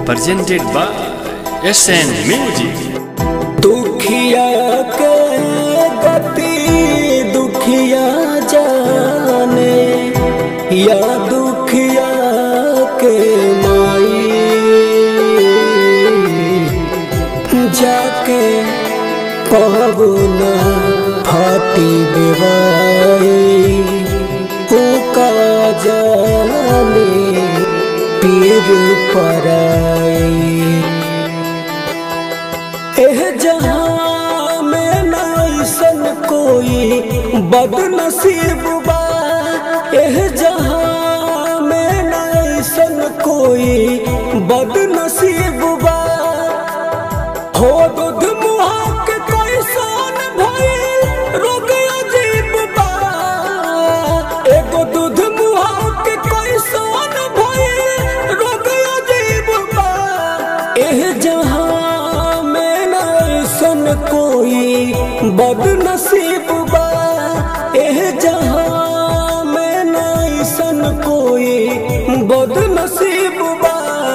presented by SN Music. दुखिया के गति दुखिया जाने या दुखिया के माई जाके पवना फाटी बेवाई उका जाने पीर पराई एह जहां में न ऐसन कोई बदनसीब बा एह जहां में न ऐसन कोई बदनसीब बा हो दूध मुहा के कोई सोन भइल रोग अजीब बा एगो दूध मुहा के कोई सोन भइल रोग अजीब बा एह जहां में न ऐसन कोई बदनसीब बा एह जहां में न ऐसन कोई बदनसीब बा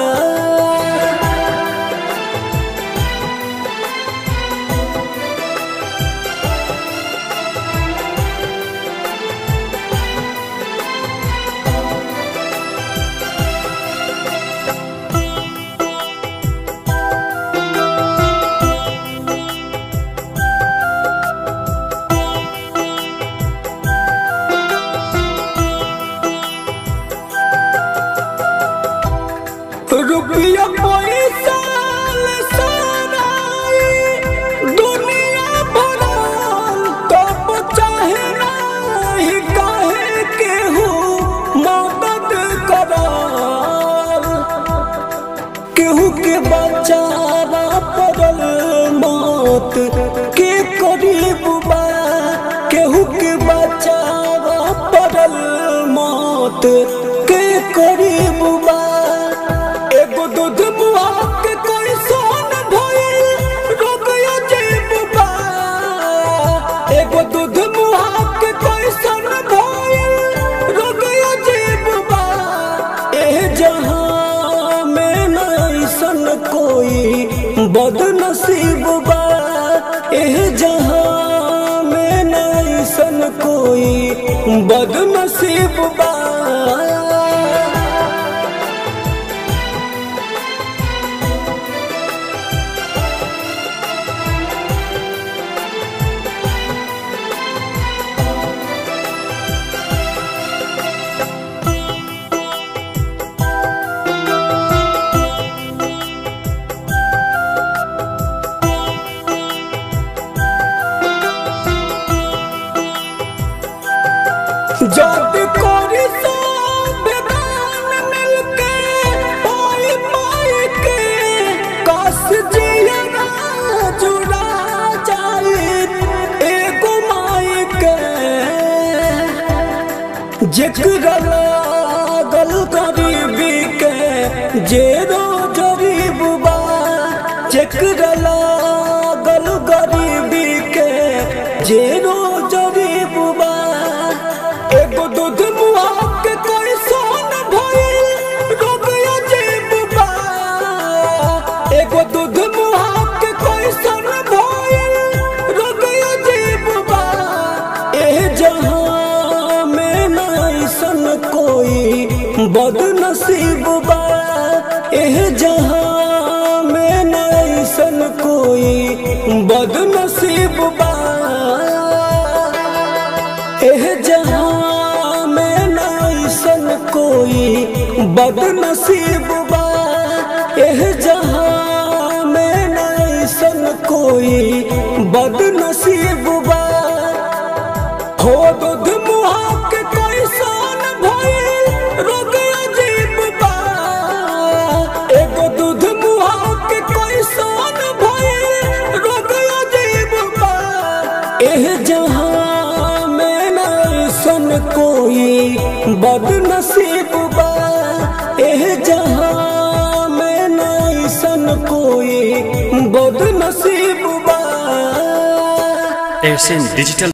रुपया पैसा ले सराई दुनिया भरल तब चाहे नाही काहे केहू मदद करल केहू के बचावा पड़ल मौत के करीब बा केहू के बचावा पड़ल मौत के करीब बा एगो दूध मुआ के कोई सोन भइल रोग अजीब बा एगो दूध मुआ के कोई सोन भइल रोग अजीब बा एह जहां में न ऐसन कोई बदनसीब बा एह जहां में न ऐसन कोई बदनसीब बा जद कोरी संविधान मिलके पाई पाई के कस जियरा जुड़ा जाई एगो माई के जेकरा लागल गरीबी के जे गरीब बा जेकरा लागल गरीबी के जे गरीब बा एगो दूध मुआ के कोई सोन भइल रोग अजीब बा एगो दूध मुआ के कोई सोन भइल रोग अजीब बा एह जहां में न ऐसन कोई बदनसीब बा एह जहां में न ऐसन कोई बदनसीब बा एह जहां में न ऐसन कोई बदनसीब बा एह जहां में न ऐसन कोई बदनसीब बा हो दूध मुहा के कोई सोन भइल रोग अजीब बा एगो दूध मुहा के कोई सोन भइल रोग अजीब बा एह जहां में न ऐसन कोई बदनसीब बा एह जहां में न ऐसन कोई बदनसीब बा SN Digital